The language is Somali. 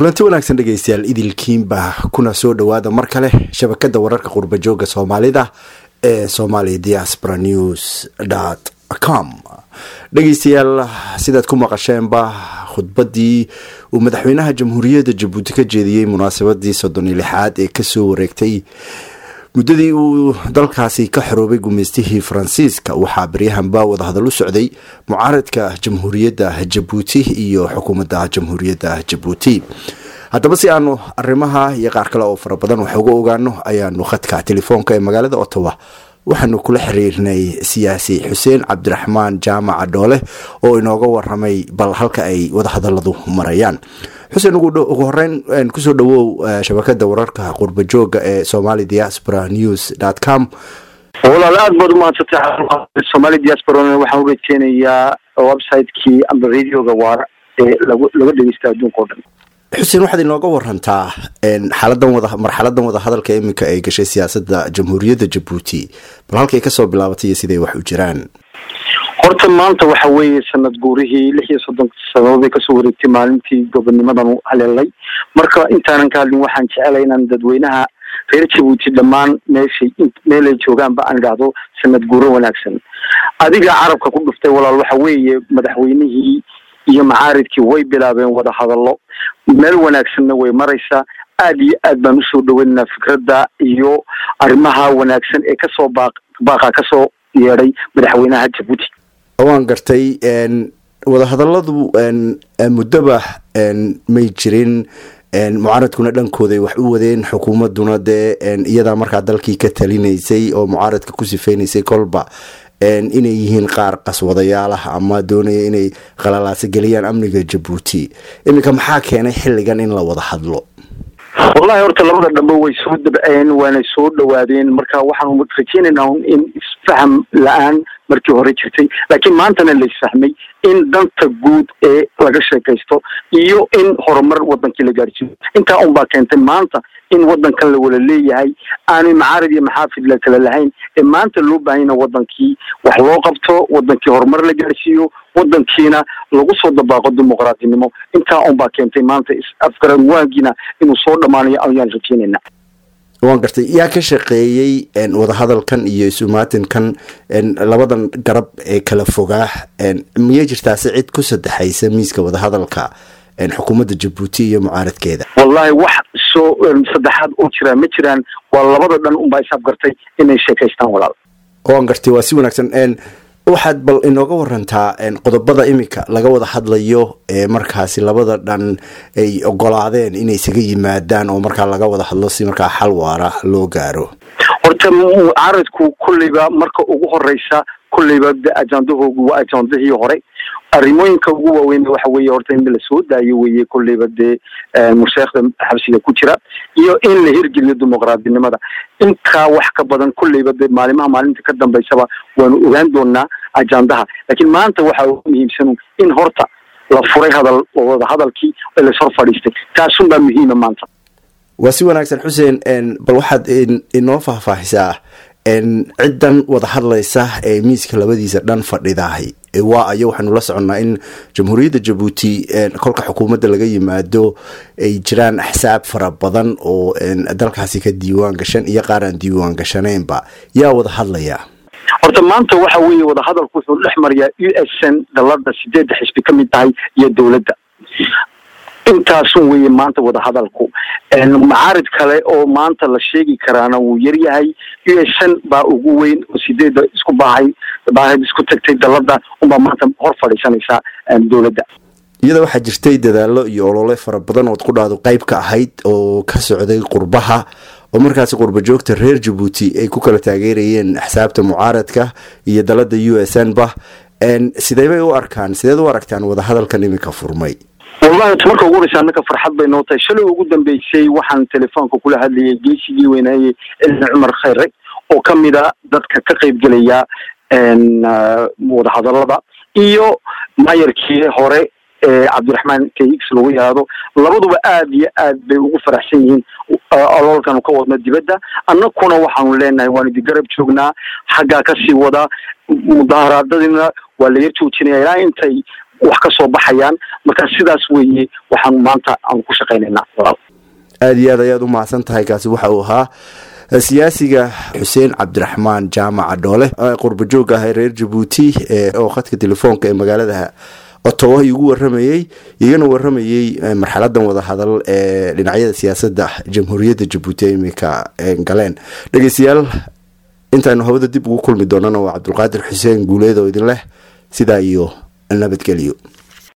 kulanti wanaagsan dhegeystayaal idilkiinba kuna soo dhowaada mar kale shabakada wararka qurbajooga soomaalida ee somalia diaspora news dt com dhegeystayaal sidaad ku maqasheenba khudbadii uu madaxweynaha jamhuuriyadda jabuuti ka jeediyey munaasabadii soddon iyo lixaad ee kasoo wareegtay muddadii uu dalkaasi ka xoroobay gumeystihii faransiiska waxaa baryahanba wadahadal u socday mucaaradka jamhuuriyadda jabuuti iyo xukuumadda jamhuuriyadda jabuuti haddaba si aanu arrimaha iyo qaar kale oo fara badan wax uga ogaano ayaanu khadka telefoonka ee magaalada ottawa waxaanu kula xiriirnay siyaasi xuseen cabdiraxmaan jaamaca dhoole oo inooga waramay bal halka ay wadahadaladu marayaan xuseen ugu horeyn kusoo dhawow shabakada wararka qurbajooga ee somali diaspora news dt com walaal aada baad umahadsantay somali diaspora waxaan uga keenayaa website-kii amba radioga waara ee lagu laga dhegeysta adduunka o dhan xuseen waxaad inooga warantaa xaaladan wada marxaladan wadahadalka iminka ay gashay siyaasada jamhuuriyadda jabuuti bal halkay kasoo bilaabatay iyo siday wax u jiraan horta maanta waxa weeye sanad guurihii lix iyo soddon sanadood bay kasoo wareegtay maalintii gobonimadan haleelay marka intaanan ka hadlin waxaan jecelay inaan dadweynaha reer jabuuti dhammaan meeshay meelay joogaanba aan idhaahdo sanad guuro wanaagsan adiga carabka ku dhuftay walaal waxa weeye madaxweynihii iyo macaaridkii way bilaabeen wada hadallo meel wanaagsanna way maraysaa aada iyo aad baan usoo dhaweynaynaa fikradda iyo arrimaha wanaagsan ee kasoo baaq baaqa kasoo yeedhay madaxweynaha jabuuti waan gartay wadahadaladu muddoba may jirin mucaaradkuna dhankooday wax u wadeen xukuumaduna dee iyadaa markaa dalkii ka talinaysay oo mucaaradka ku sifeynaysay kolba inay yihiin qaar qaswadayaal ah ama doonaya inay qalalaasa geliyaan amniga jabuuti iminka maxaa keenay xilligan in la wada hadlo wallahi horta labada dhambe way soo dabceen waanay soo dhawaadeen marka waxaan rajeynaynaa in isfaham la-aan markii hore jirtay laakiin maantana la isfahmay in danta guud ee laga sheekaysto iyo in horumar wadankii la gaarsiiyo intaa un baa keentay maanta in wadankan la wada leeyahay aanay macaarid iyo maxaafid la kala lahayn ee maanta loo baahanyna wadankii wax loo qabto wadankii horumar la gaarsiiyo wadankiina lagu soo dabaaqo dimuqraadinimo intaa un baa keentay maanta afgaran waagiina inuu soo dhammaanayo ayaan rajeynayna waan gartay yaa ka shaqeeyey wadahadalkan iyo isumaatinkan labadan garab ee kala fogaa miyay jirtaase cid ku saddexaysa miiska wadahadalka xukuumadda jabuuti iyo mucaaradkeeda wallahi wax soo saddexaad oo jiraa ma jiraan waa labada dhan unbaa isabgartay inay sheekaystaan walaal waan gartay waa si wanaagsan waxaad bal inooga warantaa qodobada iminka laga wada hadlayo ee markaasi labada dhan ay ogolaadeen inay isaga yimaadaan oo markaa laga wada hadlo si markaa xal waara loo gaaro horta mucaaradku kolleyba marka ugu horeysa kolleyba de ajandahoogu waa ajandahii hore arrimooyinka ugu waaweyn waxa weeye horta in lasoo daayo weye kolleyba dee musheekhda xabsiga ku jira iyo in la hirgeliyo dimuqraadinimada intaa wax ka badan kolleyba dee maalimaha maalinta ka dambeysaba waanu ogaan doonaa ajandaha laakiin maanta waxa ugu muhiimsan in horta la furay hadal wada hadalkii ee lashor fadhiistay taasun baa muhiima maanta waa si wanaagsan xuseen bal waxaad inoo faahfaahisaa ciddan wada hadlaysa ee miiska labadiisa dhan fadhidahay waa ayo waxaanu la soconnaa in jamhuuriyadda jabuuti kolka xukuumadda laga yimaado ay jiraan axsaab fara badan oo dalkaasi ka diiwaan gashan iyo qaar aan diiwaan gashanaynba yaa wada hadlaya horta maanta waxa weeye wadahadalku wuxuu dhex marayaa u s n dalada sideedda xisbi ka mid tahay iyo dowladda intaasun weeye maanta wadahadalku macaarid kale oo maanta la sheegi karaana wuu yaryahay u s n baa ugu weyn oo sideedda isku baahay baahid isku tagtay dalada unbaa maanta hor fadhiisanaysaa dowladda iyada waxaa jirtay dadaalo iyo olole fara badan ood ku dhahdo qeyb ka ahayd oo ka socday qurbaha oo markaasi qurba joogta reer jabuuti ay ku kala taageerayeen axsaabta mucaaradka iyo dalada u s n ba sidee bay u arkaan sideed u aragtaan wadahadalkan iminka furmay wallahi marka ugu horeysa annaka farxad bay noo tahay shalay ugu dambeysay waxaan telefoonka kula hadlayay geesigii weynaaye cilmi cumar khayre oo kamid a dadka ka qeybgelaya wadahadalada iyo mayarkii hore ee cabdiraxmaan kx lagu yihahdo labaduba aada iyo aad bay ugu faraxsan yihiin ololkanu ka wadno dibadda annakuna waxaanu leenahay waan idi garab joognaa xaggaa kasii wadaa mudaaharaadadina waa la yar joojinaya ilaa intay wax ka soo baxayaan marka sidaas weeye waxaan maanta aan ku shaqaynaynaa walaal aada iyo aad ayaad u mahadsan tahay kaasi waxa uu ahaa siyaasiga xuseen cabdiraxmaan jaamaca dhoole qurba joog ah ee reer jabuuti oo khadka telefoonka ee magaalada otowa igu waramayey igana waramayey marxaladan wadahadal ee dhinacyada siyaasadda jamhuuriyadda jabuuti imika galeen dhegeystayaal intaanu hawada dib ugu kulmi doonana waa cabdulqaadir xuseen guuleed oo idin leh sidaa iyo nabadgelyo